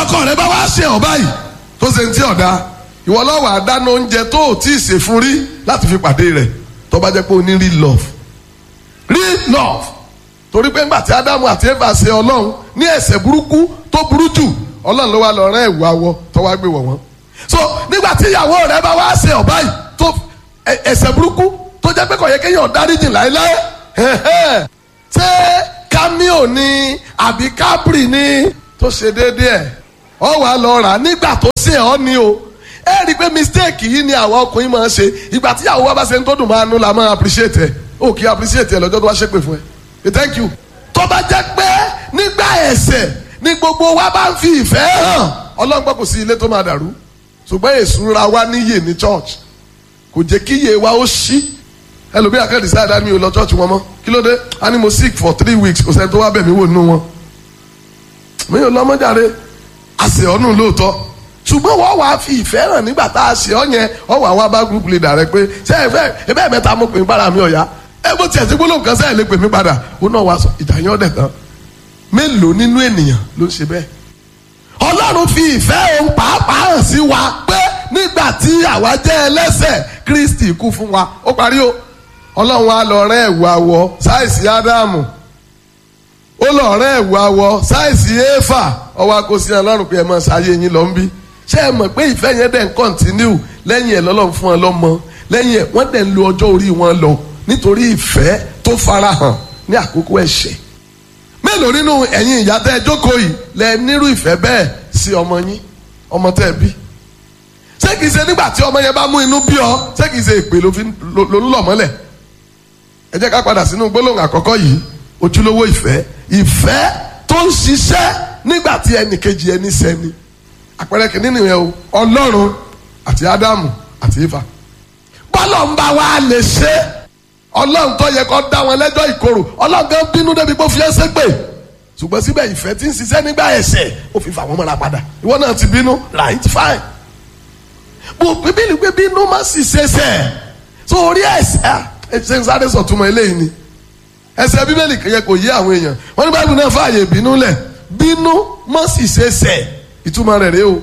ọkọ rẹ bá wá ṣe ọ báyìí tó ṣe ń tí ọ̀dà ìwọ lọ́wọ́ àdáná oúnjẹ tó ò tí ì ṣe fún rí láti fi pàdé rẹ̀ tó bá jẹ́ pé o ní real love real love torí pé ńgbà tí ádámù àti éfà ṣe ọlọ́run ní ẹ̀ṣẹ̀ burúkú tó burú jù ọlọ́run ló wá lọ rán ẹ̀wù awọ tó wá gbé wọ̀ wọ́n so nígbà tí ìyàwó rẹ bá wá ṣe ọ báyìí tó ẹ̀ṣẹ̀ burúkú tó jẹ́ pé kò yẹ kéèyàn dáríjì láéláé ṣé cameo ni àbí capri ni tó ṣe déédéé ẹ̀ ọ wà lọ rà nígbà tó ṣe ọ ni o ẹ rí i pé mistake yìí ni àwọn ọkùnrin máa ń ṣe ìgbà tí ìyàwó wa bá ṣe ń tó dùn máa nú la máa appreciate ẹ o kì í appreciate ẹ lọ́jọ́ tó wá ṣépè fún ẹ thank you tó bá jẹ́ pé nígbà ẹ̀ṣẹ̀ ni gbogbo wa bá ń fi ìfẹ́ hàn ọlọ́run gbọ́ kò sí ilé tó máa dàrú ṣùgbọ́n èṣù ra wa níyè ní church kò jẹ́ kí iye wa ó ṣí ẹlòmíì akẹ́dì sáà dání o lọ church wọn mọ́ kí ló dé a ní mo sick for three weeks kò sẹ́ni tó wá bẹ̀ mí wò nínú wọn mi ò lọ́mọdé àṣẹ ọ̀nù lóòótọ́ ṣùgbọ́n wọ́n wàá fi ìfẹ́ hàn nígbà tá a ṣe ọ́ yẹn wọ́n wàá wá bá group leader rẹ pé ṣé ẹ fẹ́ ẹ bẹ́ẹ̀ mẹ́ta mo pè mí padà mi ọ̀yá ẹ bó tiẹ̀ sí gbólóhùn kan sẹ́yìn lè pè mí padà ó náà wá sọ ìjà yẹn ọ̀dẹ̀ tán mélòó nínú ènìyàn ló ń ṣe bẹ́ẹ̀ ọlọ́run fi ìfẹ́ òun pàápàá hàn sí wa pé nígbà tí àwa jẹ́ ẹlẹ́ṣẹ̀ kristi kú fún wa ó parí o ọlọ́run wa lọ rẹ́ ẹ̀wù awọ sáìsì ádámù ó lọ rẹ́ ẹ̀wù awọ sáìsì éfà ọwọ́ akosí ọlọ́run pé ẹ mọ̀ ṣáyé yín lọ ń bí ṣé ẹ mọ̀ pé ìfẹ́ yẹn dẹ̀ ń kọ́ntínú lẹ́yìn ẹ̀ lọ́lọ́run fún wọn lọ́mọ lẹ́yìn ẹ̀ wọ́n dẹ̀ ń lo ọjọ́ orí wọn lọ nítorí ìfẹ́ tó farahàn ní àkókò ẹ̀ṣẹ̀ mélòó nínú ẹ̀yin ìyá tẹ́ ẹ jókòó yìí lẹ nírú ìfẹ́ bẹ́ẹ̀ sí ọmọ yín ọmọ tẹ́ ẹ bí ṣé kìí ṣe nígbà tí ọmọ yẹn bá mú inú bí ọ ṣé kìí ṣe ìpè ló ń lọ mọ́lẹ̀ ẹ jẹ́ ká padà sínú gbólóhùn àkọ́kọ́ yìí ojúlówó ìfẹ́ ìfẹ́ tó ń ṣiṣẹ́ nígbà tí ẹnì kejì ẹni sẹ́ni àpẹẹrẹ kìíní nìyẹn o ọlọ́run àti ádámù àti ifá bọ́lọ̀ ń bá wa lè ṣe ọlọ́run tó yẹ kó dá wọn lẹ́jọ́ ìkorò ọlọ́run kan bínú débi pé ó fi ẹsẹ̀ pè ṣùgbọ́n síbẹ̀ ìfẹ́ tí ń ṣiṣẹ́ nígbà ẹ̀ṣẹ̀ ó fi fà wọ́n mọ́ra padà ìwọ náà ti bínú right fine bó bíbélì pé bínú má sì ṣẹṣẹ̀ sórí ẹ̀ṣẹ̀ ẹ̀ṣẹ̀ ń sáré sọ̀túnmọ̀ eléyìí ni ẹsẹ̀ bíbélì yẹ kò yé àwọn èèyàn wọ́n ní báyìí náà fààyè bínú lẹ̀ bínú má sì ṣẹṣẹ̀ ìtumọ̀ rẹ̀ rèé o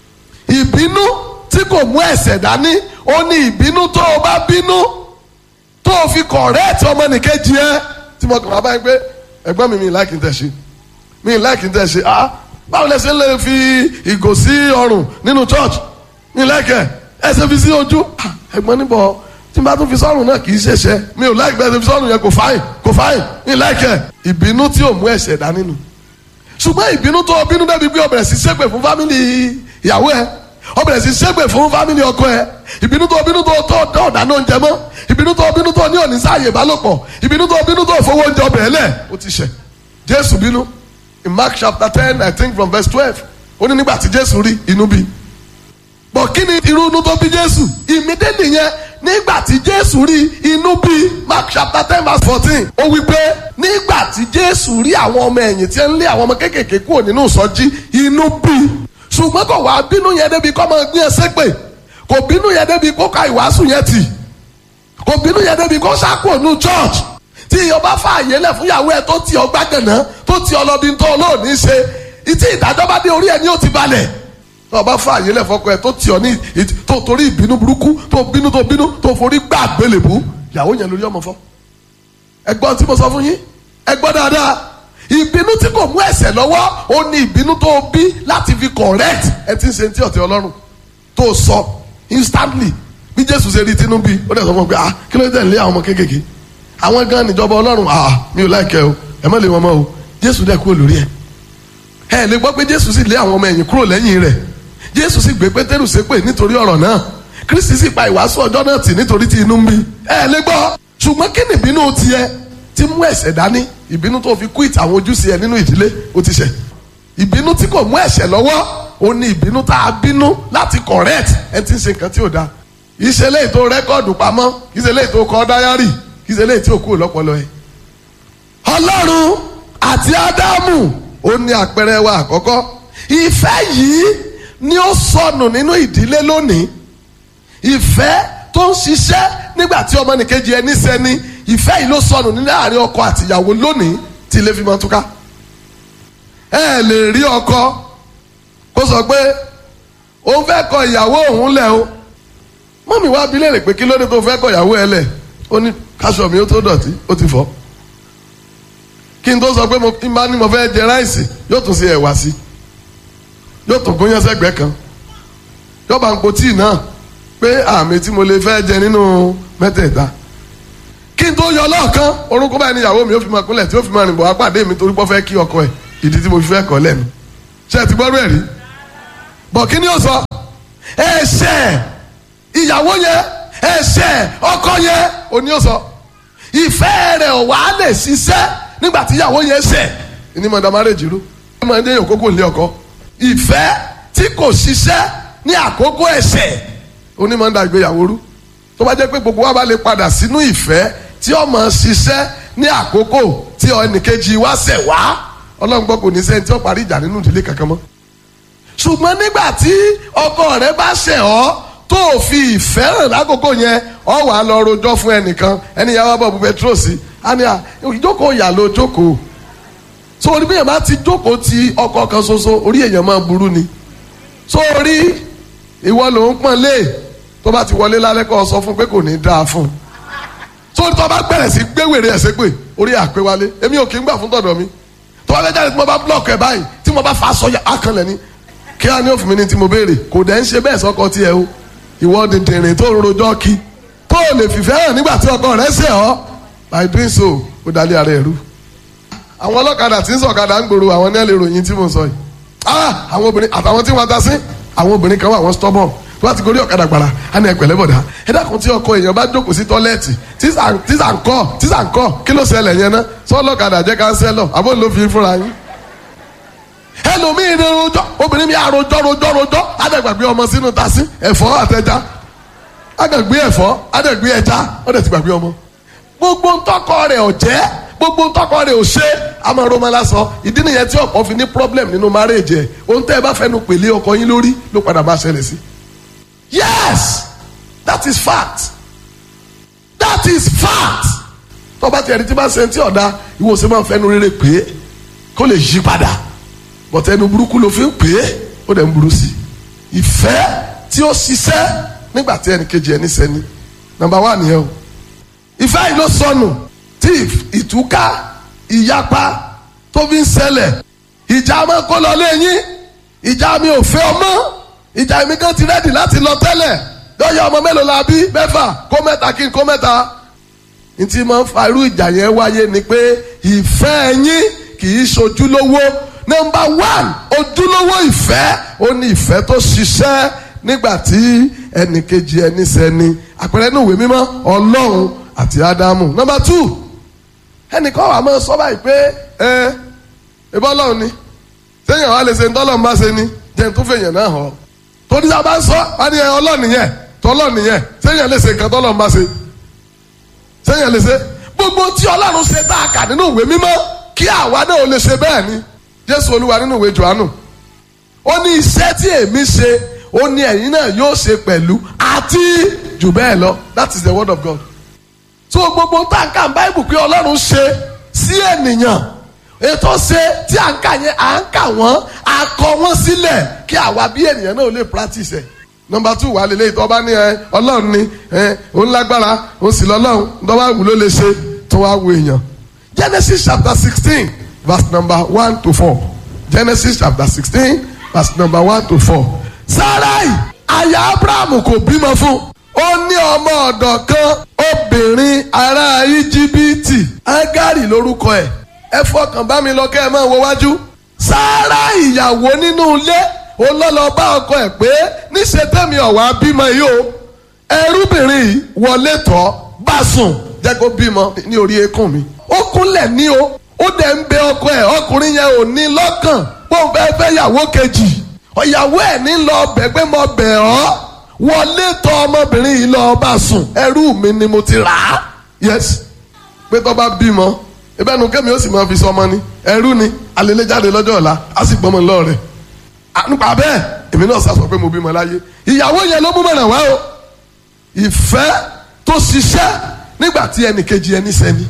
ìbínú tí kò mú ẹ̀ṣẹ̀ dání ó ní ìbínú tó o bá bínú tó o fi kọ̀rẹ́ẹ̀tì ọmọnìkejì ẹ tí mo kàn wá báyìí pé ẹ̀gbọ́n mi mi láìkí tẹ̀ ṣe mi láìkí tẹ̀ ṣe ah báwo lẹ ṣe ń lè fi ìgò sí ọrùn nínú church mi láìkẹ̀ ẹ ṣe fi sí ojú ẹ̀gbọ́n níbọ̀ tí n bá tún fi sọ́rùn náà kì í ṣẹ̀ṣẹ̀ mi ò láìkí bẹ́ẹ̀ ṣe fi sọ́rùn yẹn kò fáìn kò fáìn mi láìkẹ̀ ìbínú tí ò mú ẹ̀ṣẹ̀ dání nù ṣùgbọ́n ìbínú tó o bínú débi pé o bẹ̀rẹ̀ sí ṣépè fún fámìlì ìyàwó ẹ o bẹ̀rẹ̀ sí ṣépè fún fámìlì ọkọ ẹ ìbínú tó o bínú tó o tó o dáná oúnjẹ mọ́ ìbínú tó o bínú tó o ní òní sáàyè ìbálòpọ̀ ìbínú tó o bínú tó o fowó oúnjẹ ọbẹ̀ ẹlẹ̀ o ti ṣẹ̀ jésù bínú in mark chapter ten i think from verse twelve ó ní nígbà tí jésù rí inú bí bọ̀ kí ni irú inú tó bí jésù ìmídélì yẹn nígbà tí jésù rí inú bí mark chapter ten verse fourteen ó wí pé nígbà tí jésù rí àwọn ọmọ ẹ̀yìn tí ń lé àwọn ọmọ kéékèèké kúrò nínú ìsọjí inú bí ṣùgbọ́n kò wá bínú yẹn débi kọ́ máa gbé ẹsẹ̀ pè kò bínú yẹn débi kó ka ìwàásù yẹn tì kò bínú yẹn débi kó sákò ní church tí ìyọba fààyè lẹ̀ fún ìyàwó ẹ̀ tó ti ọ gbàgànà tó ti ọ lọ́bi tó olóòní ṣe ìtí ìdájọ́ bá dé orí ẹ̀ ní ó ti balẹ̀ ọba fààyè lẹ̀ fọkọ ẹ̀ tó ti ọ ní tó torí ìbínú burúkú tó bínú tó bínú tó forí gbà gbélébú ìyàwó yẹn lórí ọmọ fọ́ ẹgbọ́n tí mo sọ fún yín ẹgbọ́n dáadáa ìbínú tí kò mú ẹ̀ṣẹ̀ lọ́wọ́ ó ní ìbínú tó bí láti fi correct ẹ ti ń ṣe ti ọ̀tẹ̀ ọlọ́run tó sọ instantly bí jésù ṣe rí tinú bí ó dẹ̀ sọ fún mi pé ah kí ló dé lé àwọn ọmọ kéékèèké àwọn gan níjọba ọlọ́run ah mi ò láìkẹ́ o ẹ má lé wọn mọ́ o jésù dẹ̀ kúrò lórí ẹ̀ ẹ lè gbọ́ pé jésù sì lé àwọn ọmọ ẹ̀yìn kúrò lẹ́yìn rẹ̀ jésù sì gbé pétérù ṣépè nítorí ọ̀rọ̀ náà kristi sì pa ìwàásù ọjọ́ náà tì nítorí tí inú ń bí ẹ lè gbọ́ ṣùgbọ́n kí ni ìbínú tiẹ̀ ti mú ẹ̀ṣẹ̀ dání ìbínú tó fi quit àwọn ojúṣe ẹ nínú ìdílé ó ti ṣẹ̀ ìbínú tí kò mú ẹ̀ṣẹ̀ lọ́wọ́ ó ní ìbínú tá a bínú láti correct ẹ ti ń ṣe nǹkan tí ò dáa ìṣẹ̀lẹ̀ ètò rẹ́kọ̀dù pamọ́ ìṣẹ̀lẹ̀ ètò kọ dáyárì ìṣẹ̀lẹ̀ ètò òkú lọ́pọlọ ẹ. ọlọ́run àti ádámù ó ní àpẹẹrẹ wa àkọ́kọ́ ìfẹ́ yìí ni ó sọnù nínú ìdílé lónìí ìfẹ́ tó ń ṣiṣẹ́ nígbà tí ọmọnìkejì ẹni sẹ́ni ìfẹ́ yìí ló sọnù ní láàrin ọkọ àtìyàwó lónìí tí ilé fi máa túká ẹ lè rí ọkọ kó sọ pé òun fẹ́ kọ ìyàwó òun lẹ̀ o mọ́mí wá bi léèrè pé kí ló dé tó fẹ́ kọ ìyàwó ẹ lẹ̀ ó ní káṣọ mi ó tó dọ̀tí ó ti fọ́ kí n tó sọ pé mo tí n bá ní mo fẹ́ jẹ ráìsì yóò tún ṣe ẹ̀wà sí yóò tún gúnyán sẹ́gbẹ̀ẹ́ kan yóò bá ń po tíì náà pé àmì tí mo lè fẹ́ jẹ nínú mẹ́tẹ̀ẹ̀ta kí n tó yọ lọ́ọ̀kan orúkọ báyìí ni ìyàwó mi ó fi máa kúnlẹ̀ tí ó fi máa rìn bọ̀ wá pàdé mi torí pé ó fẹ́ kí ọkọ ẹ̀ ìdí tí mo fi fẹ́ kọ́ lẹ́nu ṣé ẹ ti gbọ́rú ẹ̀ rí bọ̀ kí ni ó sọ ẹ̀ṣẹ̀ ìyàwó yẹn ẹ̀ṣẹ̀ ọkọ yẹn òní ó sọ ìfẹ́ rẹ̀ ò wá lè ṣiṣẹ́ nígbà tí ìyàwó yẹn ṣẹ̀ ní mọ̀dà márèjì rú ní mọ̀dà yẹn òkókó lé ọkọ ìfẹ́ tí kò ṣiṣẹ́ ní àkókò ẹ̀ṣẹ̀ onímọ̀dà ìgbéyàwó rú tó bá jẹ́ pé gbogbo wa bá lè padà sínú ìfẹ́ tí ó máa ṣiṣẹ́ ní àkókò tí ẹnìkejì wa ṣẹ̀ wá ọlọ́run gbọ́ kò ní sẹ́ni tí ó parí ìjà nínú ìdílé kankan mọ́ ṣùgbọ́n nígbà tí ọkọ rẹ bá ṣẹ̀ ọ́ tó fi ìfẹ́ hàn lákòókò yẹn ọ wà á lọ rojọ́ fún ẹnìkan ẹni yàrá bọ̀ bu petrol sí á ní à ìjókòó ìyà ló jókòó so orí bí èèyàn bá ti jókòó ti ọkọ kan ṣoṣo orí èèyàn máa burú ni so orí ìwọ ló ń pọ́n lé tó bá ti wọlé lálẹ́ kọ́ ọ sọ fún pé kò ní dáa fún un so tó bá bẹ̀rẹ̀ sí gbéwèrè ẹ̀ ṣépè orí àpé wálé èmi ò kí ń gbà fún tọ̀dọ̀ mi tó bá fẹ́ jáde tí mo bá blọọkì ẹ̀ báyìí tí mo bá fa aṣọ akànlẹ̀ ni kí á ní òfin mi ní tí mo béèrè kò dẹ̀ ń ṣe bẹ́ẹ̀ sọ́kọ tiẹ̀ o ìwọ dìndìnrín tó ń rojọ́ kí tó o lè fìfẹ́ hàn nígbà tí ọkọ rẹ̀ ṣe ọ́ by doing so ó dalẹ̀ ara ẹ̀ rú. àwọn ọlọ́kadà tí ń sọ̀kadà ń gbòòrò àwọn ní ẹ̀ lè ròyìn tí mo sọ yìí ah àwọn obìnrin àtàwọn tí wọ́n ta sí àwọn obìnrin kan wà wọ́n stubborn tó bá ti gorí ọ̀kadà gbàrà á ní ẹ̀pẹ̀lẹ́ bọ̀dá ẹ dákun tí ọkọ èèyàn bá jókòó sí tọ́lẹ́ẹ̀tì tíṣà ń kọ́ tíṣà ń kọ́ kí ló ṣẹlẹ̀ yẹn ná sọ́ọ́lọ́kadà jẹ́ kánsẹ́lọ̀ àbó ló fi fúnra yín ẹlòmíì ní rojọ́ obìnrin mi àròjọ́ rojọ́ rojọ́ adẹ́gbàgbé ọmọ sínú tasí ẹ̀fọ́ àtẹja adẹ́gbé ẹ̀fọ́ adẹ́gbé ẹja ọ̀dẹ̀ ti gbàgbé ọmọ gbogbo ntọ́kọ rẹ̀ ọ̀jẹ́ gbogbo ntọ́kọ rẹ̀ ò ṣe àmọ́ roma lásán ìdí nìyẹn tí ọ̀pọ̀ fi ní problem nínú marriage ẹ̀ ohun tẹ́ ẹ bá fẹ́nu pèlé ọkọ yín lórí ló padà máa ṣẹlẹ̀ sí. yes that is fact that is fact tọ́ba tí ẹni tí bá ṣe ti ọ̀dà ìwòsàn máa ń fẹ́nu rere pé kó lè yí padà bọ̀tẹ́ ẹnu burúkú ló fi ń pè é ó dẹ̀ ń burú sí i ìfẹ́ tí ó ṣiṣẹ́ nígbà tí ẹnì kejì ẹni sẹ́ni nàmbà wà nìyẹn o ìfẹ́ yìí ló sọnù tí ìtúká ìyapa tó fi ń ṣẹlẹ̀ ìjà máa kó lọ léyìn ìjà mi ò fẹ́ ọmọ ìjà mi kan ti rẹ́dì láti lọ tẹ́lẹ̀ lọ́yà ọmọ mélòó la bí mẹ́fà kó mẹ́ta kí n kó mẹ́ta ntí máa ń fa irú ìjà yẹn wáyé ni pé ìfẹ́ yín kì í ṣojúlówó nọmba one ojúlówó ìfẹ́ ó ní ìfẹ́ tó ṣiṣẹ́ nígbà tí ẹnìkejì ẹni sẹ́ni àpẹẹrẹ inú ìwé mímọ́ ọlọ́run àti ádámù nọmba two ẹnìkan wà máa sọ báyìí pé ẹ ẹbí ọlọ́run ni sẹ́yìn àwọn àlẹ́ ṣe ń tọ́lọ́run bá ṣe ni jẹ́ ń tún fèèyàn náà hàn torí tá a bá ń sọ wá ní ọlọ́run yẹn tọ́lọ́run yẹn sẹ́yìn àlẹ́ ṣe nǹkan tọ́lọ́run bá ṣe sẹ́yìn àlẹ́ ṣe gbogbo tí ọlọ́run ṣe tá a kà nínú ìwé mímọ́ kí àwa náà ò lè ṣe bẹ́ẹ̀ ni jésù olúwa nínú ìwé johannu ó ní iṣẹ́ tí èmi ṣe ó ní ẹ̀yin náà yóò ṣe pẹ̀lú àti jù bẹ́ẹ̀ lọ that is the word of God so gbogbo táǹkà báìbù pé ọlọ́run ṣe sí ènìyàn ètò ṣe tí à ń kà yẹn à ń kà wọ́n à kọ wọ́n sílẹ̀ kí àwa bí ènìyàn náà lè practice ẹ̀ nọmba two wà lélẹ́yìí tó bá ní ẹ ọlọ́run ni ẹ òun lágbára òun sì lọ́lọ́run tó bá wù ló lè ṣe tó wá wo èèyàn Genesis chapter sixteen verse number one to four genesis chapter sixteen verse number one to four. sarai aya abrahamu kò bímọ fún ó ní ọmọ ọ̀dọ̀ kan obìnrin ará íjíbítì agari lórúkọ ẹ̀ ẹ fọkàn bá mi lọ kẹ́ ẹ máa wo wájú. sarai ìyàwó nínú ilé olólọ bá ọkọ ẹ̀ pé níṣẹ́ tẹ̀mí ọ̀wá bímọ yìí o ẹrúbìnrin yìí wọlé tọ́ bá sùn jẹ́ kó bímọ ní orí eékún mi ó kúnlẹ̀ ní o ó dẹ̀ ń bẹ ọkọ ẹ̀ ọkùnrin yẹn ò ní lọ́kàn bó ń fẹ́ fẹ́ yàwó kejì ọ̀yàwó ẹ̀ ní lọ bẹ̀ pé mo bẹ̀ ọ́ wọlé tọ̀ ọmọbìnrin yìí lọ bá sùn ẹrú mi ni mo ti rà á yes pé tó bá bímọ ẹbẹ́ nu kẹ́mi ó sì máa fi sọmọ ni ẹrú ni alẹ́lẹ́ jáde lọ́jọ́ ọ̀la á sì gbọ́mọ lọ rẹ̀ nípa bẹ́ẹ̀ èmi náà sá sọ pé mo bímọ láyé ìyàwó yẹn ló mú mọ̀nà wá o ìfẹ́ tó ṣiṣẹ́ nígbà tí ẹnì kejì ẹni sẹ́ni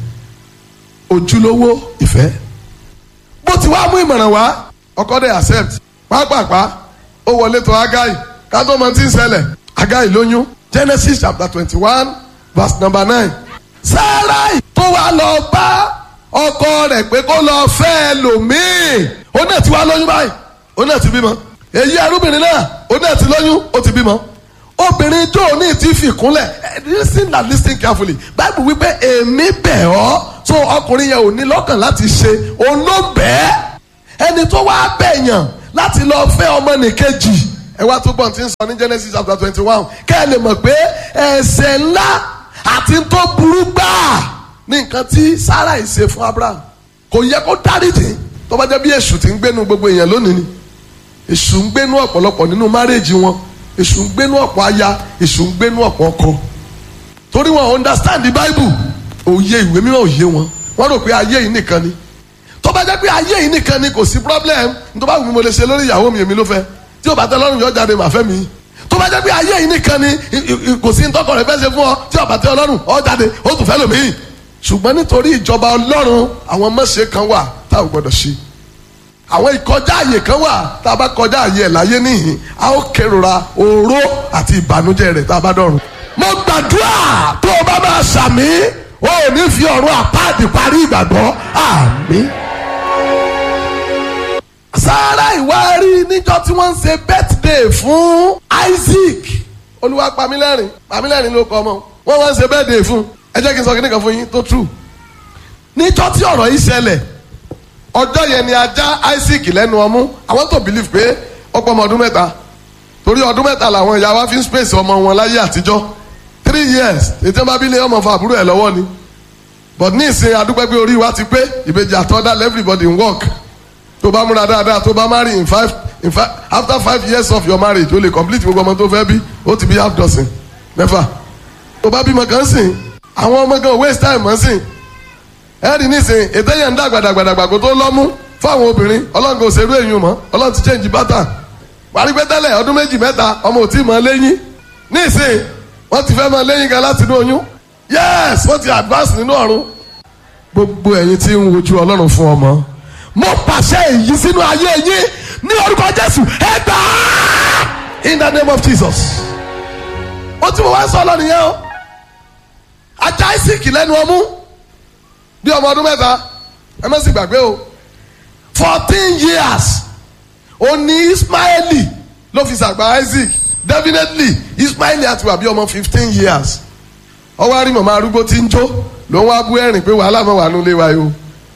ojúlówó ìfẹ́ bó ti wá mú ìmọ̀ràn wá ọkọ dẹ̀ accept pápápá ó wọlé tó agai ká tó mọ tí ń ṣẹlẹ̀ agai lóyún genesis chapter twenty one verse number nine sarai tó wá lọ bá ọkọ rẹ̀ pé kó lọ fẹ́ lòmíì ó náà ti wá lóyún báyìí ó náà ti bímọ èyí arúbìnrin náà ó náà ti lóyún ó ti bímọ obìnrin tó ní ti fi kúnlẹ̀ listen and listen carefully bible wípé èmi bẹ̀ ọ́ so ọkùnrin yẹn ò ní lọ́kàn láti ṣe òun ló bẹ́ẹ̀ ẹni tó wá bẹ̀yàn láti lọ fẹ́ ọmọ nìkejì ẹ wá tó gbọ́n tí ń sọ ní genesis chapter twenty one kẹ́ ẹ lè mọ̀ pé ẹ̀ṣẹ̀ ńlá àti tó burú gbáà ní nǹkan tí sarah ṣe fún abraham kò yẹ kó dáríjì tó bá jẹ́ bí èṣù ti ń gbénu gbogbo èèyàn lónìí ni èṣù ń gbénu ọ̀pọ̀lọpọ̀ nínú márèèjì wọn èṣù ń gbénu ọ̀pọ̀ aya èṣù ń gbénu ọ̀pọ̀ ọkọ torí wọn understand the bible òye ìwé mímọ́ òye wọn wọ́n rò pé ayé yìí nìkan ni tó bá jẹ́ pé ayé yìí nìkan ni kò sí problem tó bá wù mí mo lè ṣe lórí ìyàwó mi èmi ló fẹ́ tí o bá tẹ lọ́rùn yóò jáde màá fẹ́ mi tó bá jẹ́ pé ayé yìí nìkan ni kò sí ntọ́kọ̀ rẹ̀ fẹ́ ṣe fún ọ tí o bá tẹ ọlọ́run ọ jáde ó tún fẹ́ lòmíì ṣùgbọ́n nítorí ìjọba ọlọ́run àwọn mọ̀ṣẹ́ kan wà tá ò gbọ́dọ̀ ṣe àwọn ìkọjá àyè kan wà tá a bá kọjá àyè ẹ̀ láyé níhìn a ó kérora oró àti ìbànújẹ́ rẹ̀ tá a bá dọ̀run. mo gbàdúrà tó o bá máa ṣàmì o ò ní fi ọ̀run àpáàdì parí ìgbàgbọ́ àmín. sáárà ìwárí níjọ́ tí wọ́n ń ṣe birthday fún Isaac olúwa pamílẹ́rìn pamílẹ́rìn ló kọ́ ọmọ wọ́n wọ́n ń ṣe birthday fún ẹ jẹ́ kí n sọ kí nìkan fún yín tó true níjọ́ tí ọ̀rọ̀ yìí ṣẹlẹ̀ ọjọ́ yẹn ni ajá Isaac lẹ́nu ọmú àwọn tó believe pé ọ̀pọ̀ ọmọ ọdún mẹ́ta torí ọdún mẹ́ta làwọn ìyá wa fi ń space ọmọ wọn láyé àtijọ́ three years ètò ìbá bílẹ̀ ọmọ fún àbúrò ẹ̀ lọ́wọ́ ni but ní ìsìn adúpẹ́ pé orí wa ti pé ìbejì àtọ́dá everybody in work tó bá múra dáadáa tó bá marry in five in five after five years of your marriage o lè complete gbogbo ọmọ tó fẹ́ bí ó ti bí half dozen mẹ́fà tó bá bímọ kan sìn àwọn ọmọ kan waste time mọ́ sìn ẹ̀rí nísìn ètò yẹn ń dàgbà dàgbà dàgbà kó tó lọ́mú fáwọn obìnrin ọlọ́run kò ṣerú èyí mọ́ ọlọ́run ti change pattern parí pé tẹ́lẹ̀ ọdún méjì mẹ́ta ọmọ ò tí ì mọ léyìn nísìn wọ́n ti fẹ́ mọ léyìn gan láti inú oyún yes wọ́n ti advance nínú ọ̀run gbogbo ẹ̀yin tí ń wojú ọlọ́run fún ọmọ mo pàṣẹ èyí sínú ayé yín ní orúkọ jésù ẹ gbà á in the name of jesus ó ti mo wá sọ lọ́nìí yẹn o ajá ìsìnkì lẹ́nu ọmú bí ọmọ ọdún mẹ́ta ẹ má sì gbàgbé o fourteen years ó ní ismaili ló fi ṣàgbà isaac definitely ismaili àti wà bí ọmọ fifteen years ọwọ́ àrí màmá arúgbó tí ń jó ló ń wá bú ẹ̀rìn pé wàhálà mọ̀ wà nílé wa yìí o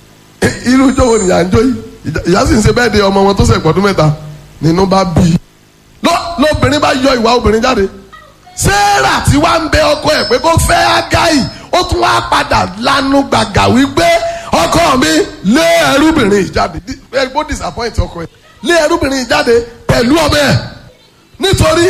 irú ijó wo nìyà ń jó yìí ìyá sì ń ṣe bẹ́ẹ̀ de ọmọ wọn tó ṣẹ̀ pọ̀dún mẹ́ta nínú bá bí i lóbìnrin bá yọ ìwà obìnrin jáde sarah tí wàá ń bẹ ọkọ ẹ̀ pé kó fẹ́ agai ó tún wá padà lanu gbàgà wípé ọkọ mi lé ẹrúbìnrin ìjáde bó disappoint ọkọ ẹ̀ lé ẹrúbìnrin ìjáde pẹ̀lú ọmọ ẹ̀ nítorí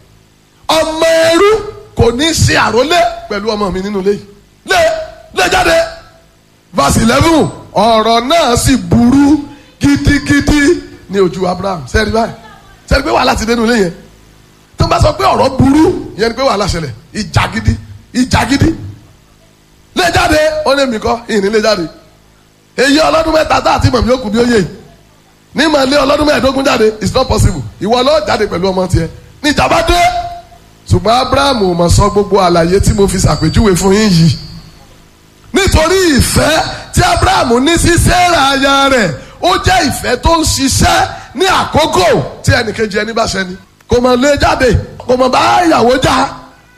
ọmọ ẹrú kò ní ṣe àrólé pẹ̀lú ọmọ mi nínú ilé yìí lé lé jáde verse eleven ọ̀rọ̀ náà sì burú gidigidi ní ojú abraham sẹ́ẹ̀rí báyìí sẹ́ẹ̀rí pé wàhálà ti dénú ilé yẹn tó ń bá sọ pé ọ̀rọ̀ burú yẹn ni pé wàhálà ṣẹlẹ̀ ìjà gidi ìjà gidi lé jáde ó lé mi kọ́ ìní lé jáde èyí ọlọ́dún mẹ́ta tá àti mọ̀mí òkú bí ó yé yìí ní màá lé ọlọ́dún mẹ́ẹ̀ẹ́dógún jáde it's not possible ìwọ ló jáde pẹ̀lú ọmọ tiẹ̀ ní ìjàmbá dé ṣùgbọ́n abraham ò mọ̀ sọ gbogbo àlàyé tí mo fi ṣàpèjúwe fún yín yìí nítorí ìfẹ́ tí abraham ní sí sarah aya rẹ̀ ó jẹ́ ìfẹ́ tó ń ṣiṣẹ́ ní àkókò tí ẹnìkejì ẹni bá ṣẹni kò mọ̀ lé jáde kò mọ̀ bá ìyàwó já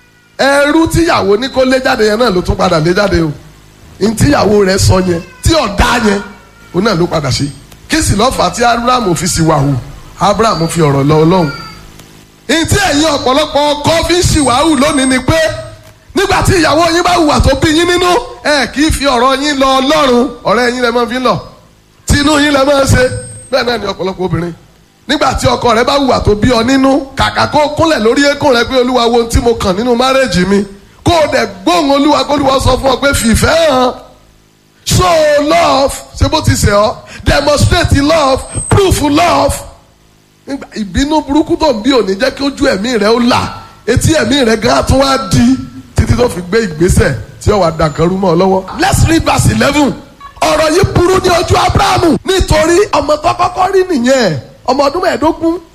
ẹrú tíyàwó ní kó lé jáde yẹn náà ló tún padà lé jáde o ní tíyàwó rẹ̀ sọ yẹn tí ọ̀dá yẹn òun náà ló padà ṣe kí sì lọ́fà tí abraham fi sì wà hù abraham fi ọ̀rọ̀ lọ ọlọ́run ní tí ẹ̀yin ọ̀pọ̀lọpọ̀ ọkọ fi ń ṣìwàhù lónìí ni pé nígbà tí ìyàwó yín bá hùwà tó bí yín nínú ẹ kì í fi ọ̀rọ̀ yín lọ ọlọ́run ọ̀rẹ́ yín lẹ máa fi ń lọ tinú yín lẹ máa ń ṣe bẹ́ẹ̀ náà ni ọ̀pọ̀lọpọ̀ obìnrin nígbà tí ọkọ rẹ bá hùwà tó bí ọ nínú kàkà kó kúnlẹ̀ lórí eékún rẹ pé olúwa wo ohun tí mo kàn nínú márẹ́jì mi kó o dẹ̀ gbóhùn olúwa kó olúwa sọ fún ọ pé fìfẹ́ hàn show love ṣé bó ti ṣe ọ demonstrate love proof love ìbínú burúkú tó ń bí òní jẹ́ kí ojú ẹ̀mí rẹ ó là etí ẹ̀mí rẹ gan tún wá di títí tó fi gbé ìgbésẹ̀ tí ó wà dàkan rú mọ́ ọ lọ́wọ́. let's read verse eleven ọ̀rọ̀ yìí burú ní ojú abrahamu nítorí ọmọ tó kọ́kọ́ rí nìyẹn ọmọ ọdún mẹ́ẹ̀ẹ́dógún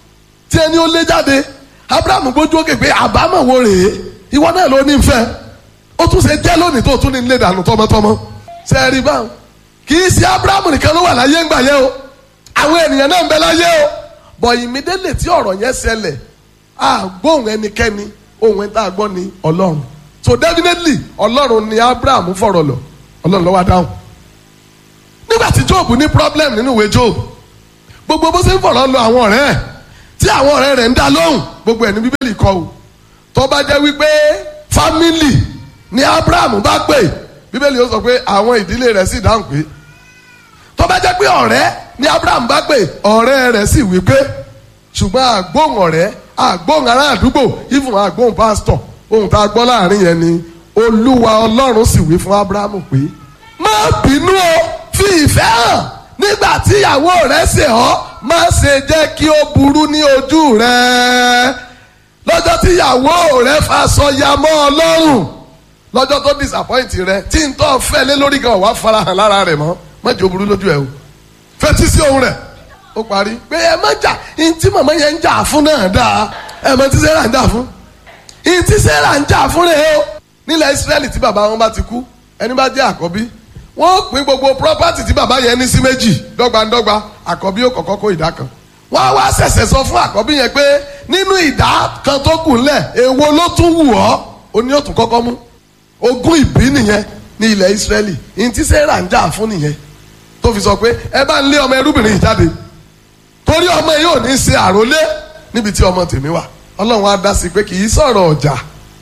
tí ẹni ó lé jáde abrahamu gbójú òkè pé àbámọ̀ wo rèé ìwọ náà ló ní fẹ́ ó tún ṣe jẹ́ lónìí tó tún ní ilé dànù tọmọtọmọ ṣe é rí báwọn kì í ṣe abrahamu nìkan ló wà láyé ńgbà yẹn o àwọn ènìyàn náà ń bẹ láyé o bọ̀ ìmídélè tí ọ̀rọ̀ yẹn ṣẹlẹ̀ àgbóhùn ẹnikẹ́ni ohun ẹ̀ tá a gbọ́ ni ọlọ́run so definitely ọlọ́run ni abrahamu fọ̀rọ̀ lọ ọlọ́run ló wá dáhùn nígbà tí job ní problem nínú ìwé job gbogbo bó ṣe ń fọ̀rọ̀ lọ àwọn ọ̀rẹ́ ẹ̀ tí àwọn ọ̀rẹ́ rẹ̀ ń dá lóhùn gbogbo ẹ̀ ní bíbélì kọ o tó bá jẹ́ wípé family ni abraham bá pè bíbélì ó sọ pé àwọn ìdílé rẹ̀ sì dáhùn pé tó bá jẹ́ pé ọ̀rẹ́ ni abraham bá pè ọ̀rẹ́ rẹ̀ sì wí pé ṣùgbọ́n àgbóhùn ọ̀rẹ́ àgbóhùn ará àdúgbò even àgbóhùn pásítọ̀ ohun tá a gbọ́ láàrin yẹn ni olúwa ọlọ́run sì wí fún abraham pé má bínú o fi ìfẹ́ hàn nígbà tí ìyàwó rẹ̀ ṣe ọ́ má ṣe jẹ́ kí ó burú ní ojú rẹ̀ lọ́jọ́ tí ìyàwó rẹ̀ faṣọ ya mọ́ ọ lọ́rùn lọ́jọ́ tó disappoint rẹ̀ tí n tọ́ fẹ́ lé lórí gan wàá farahàn lára rẹ̀ mọ́ má jẹ́ ó burú lójú ẹ̀ o fetí sí ohun rẹ̀ ó parí pé ẹ má jà ní tí màmá yẹn ń jà fún náà dáa ẹ mọ tí Sẹ́rà ń jà fún ní tí Sẹ́rà ń jà fún rẹ̀ o nílẹ̀ Ísírẹ́lì tí bàbá wọn bá ti kú ẹni bá jẹ́ àkọ́bí wọ́n pín gbogbo property tí bàbá yẹn ní sí méjì dọ́gbandọ́gba àkọ́bí ó kọ́kọ́ kó ìdá kan wọ́n á wá ṣẹ̀ṣẹ̀ sọ fún àkọ́bí yẹn pé nínú ìdá kan tó kù ńlẹ̀ èwo ló tún wù ọ́ ó ní ó tún kọ́kọ́ mú ogún ìbí nìyẹn ní ilẹ̀ Ísírẹ́lì ní tí Sẹ́rà ń jà fún nìyẹn tó fi sọ pé ẹ bá ń lé ọmọ ẹrúbìnrin yìí jáde torí ọmọ yìí ò ní ṣe àrólé níbi tí ọmọ tèmi wà Ọlọ́run á dá sí pé kì í sọ̀rọ̀ ọjà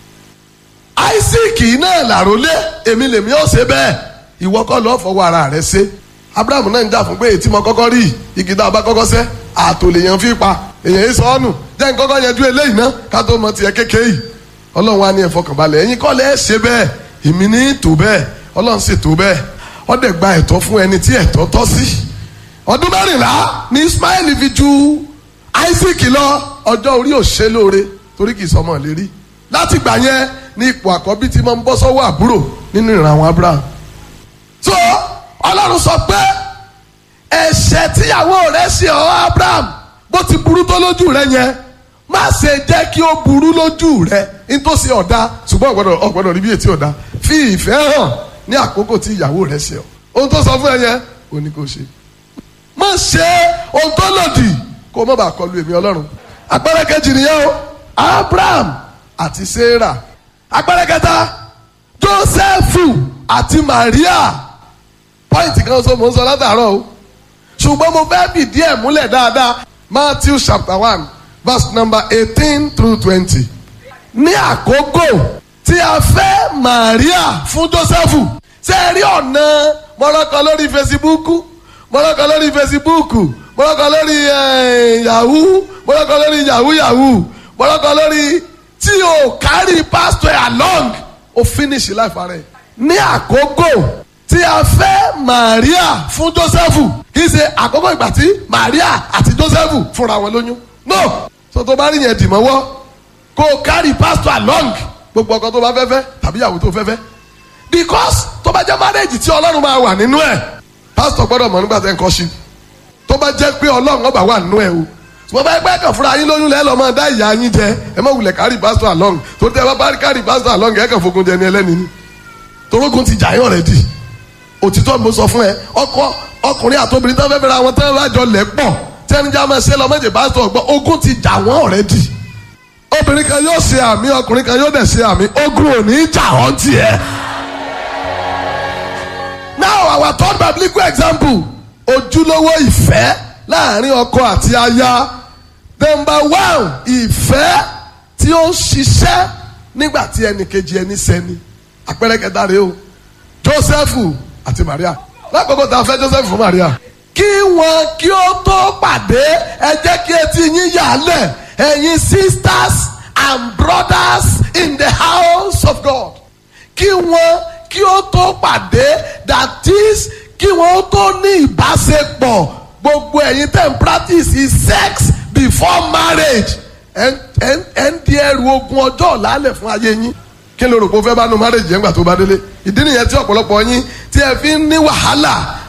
Isaac náà làrólé èmi lèmi ó ṣe bẹ́ẹ̀ ìwọ kọ́ lọ́ọ́ fọwọ́ ara rẹ ṣe Abraham náà ń jà fún pé ètí mo kọ́kọ́ rí igi tá a bá kọ́kọ́ sẹ́ àtò lèèyàn fi pa èèyàn yìí sọ ọ́ nù jẹ́ n kọ́kọ́ yanjú eléyìí ná ká tó mọ tiẹ̀ kékeré yìí Ọlọ́run á ní ẹ fọkànbalẹ̀ ẹ̀yin kọ́ lẹ́ ṣe bẹ́ẹ̀ èmi ní tó bẹ́ẹ̀ Ọlọ́run sì tó bẹ́ẹ̀ ó dẹ̀ gba ẹ̀tọ́ fún ẹni tí ẹ̀tọ́ tọ́ sí ọdún mẹ́rìnlá ni Ismail fi ju Isaac lọ ọjọ́ orí òṣè lóore torí kì í sọmọ lérí láti gbà yẹn ní ipò àkọ́bí tí mo ń bọ́ sọ́wọ́ àbúrò nínú ìran àwọn Abraham so Ọlọ́run sọ pé ẹ̀ṣẹ̀ tíyàwó rẹ̀ ṣe ọ́ Abraham bó ti burú tó lójú rẹ̀ yẹn má ṣe jẹ́ kí ó burú lójú rẹ̀ nítòsí ọ̀dà ṣùgbọ́n ọ̀gbọ́dọ̀ ọ̀gbọ́dọ̀ rí bí ètí ọ̀dà fi ìfẹ́ hàn ní àkókò tí ìyàwó rẹ̀ ṣe ọ́ ohun tó sọ fún ẹ yẹn ò ní kó ṣe má ṣe ohun tó lòdì kó má bàa kọlu èmi Ọlọ́run àpẹẹrẹ kejì nìyẹn o Abraham àti Sarah àpẹẹrẹ kẹta Jósẹ́fù àti Maria pọ́ìntì kan sọ mò ń sọ látàárọ̀ o ṣùgbọ́n mo fẹ́ fìdí ẹ̀ múlẹ̀ dáadáa Matthew chapter one verse number eighteen through twenty ní àkókò tí a fẹ́ Maria fún Jósẹ́fù ṣe é rí ọ̀nà mọ́lọ́kọ lórí fesibúùkù mọ́lọ́kọ lórí fesibúùkù mọ́lọ́kọ lórí yahoo mọ́lọ́kọ lórí yahoo yahoo mọ́lọ́kọ lórí tí o carry pastor along o finish life rẹ ní àkókò tí a fẹ́ Maria fún Jósẹ́fù kì í ṣe àkókò ìgbà tí Maria àti Jósẹ́fù fúnra wọn lóyún no so tó bá rí yẹn dì mọ́wọ́ kó o carry pastor along gbogbo ọkọ tó bá fẹ́ fẹ́ tàbí ìyàwó tó fẹ́ fẹ́ because tó bá jẹ́ marriage tí Ọlọ́run máa wà nínú ẹ̀ pastor gbọ́dọ̀ mọ̀ nígbà tẹ́ ń kọ́ sí tó bá jẹ́ pé Ọlọ́run ọba wà nínú ẹ̀ o ṣùgbọ́n bá ẹgbẹ́ kan fúnra yín lóyún lẹ́ẹ̀ lọ́ máa dá ìyá yín jẹ ẹ má wulẹ̀ carry pastor along tó tẹ́ bá bá carry pastor along ẹ̀ kàn fogun jẹ ní ẹlẹ́ni ni torógun ti jà yín already òtítọ́ mo sọ fún ẹ ọkọ ọkùnrin àtobìnrin tó fẹ́ fẹ́ra wọn tẹ́ lájọ lẹ̀ pọ̀ tẹ́nijá máa ṣe lọ́mọdé pastor gbọ́ ogun ti jà wọ́n already obìnrin kan yóò ṣe àmì ọkùnrin kan yóò dẹ̀ ṣe àmì ogun ò ní jà wọ́n tiẹ̀. now our third biblical example ojúlówó ìfẹ́ láàrin ọkọ àti aya number one ìfẹ́ tí ó ń ṣiṣẹ́ nígbà tí ẹnì kejì ẹni sẹ́ni àpẹẹrẹ kẹta rèé o Jósẹ́fù àti Maria lákòókò tá a fẹ́ Jósẹ́fù fún Maria kí wọn kí ó tó pàdé ẹ jẹ́ kí etí yín yà lẹ̀ ẹ̀yin sisters and brothers in the house of God kí wọn kí ó tó pàdé that is kí wọn ó tó ní ìbáṣepọ̀ gbogbo ẹ̀yin tẹ̀ ń practice sex before marriage ẹ̀ ń di ẹrù ogun ọjọ́ ọ̀làlẹ̀ fún ayé yín kí ló rò pé ó fẹ́ bá nu marriage yẹn gbà tó bá délé ìdí nìyẹn tí ọ̀pọ̀lọpọ̀ yín tí ẹ fi ń ní wàhálà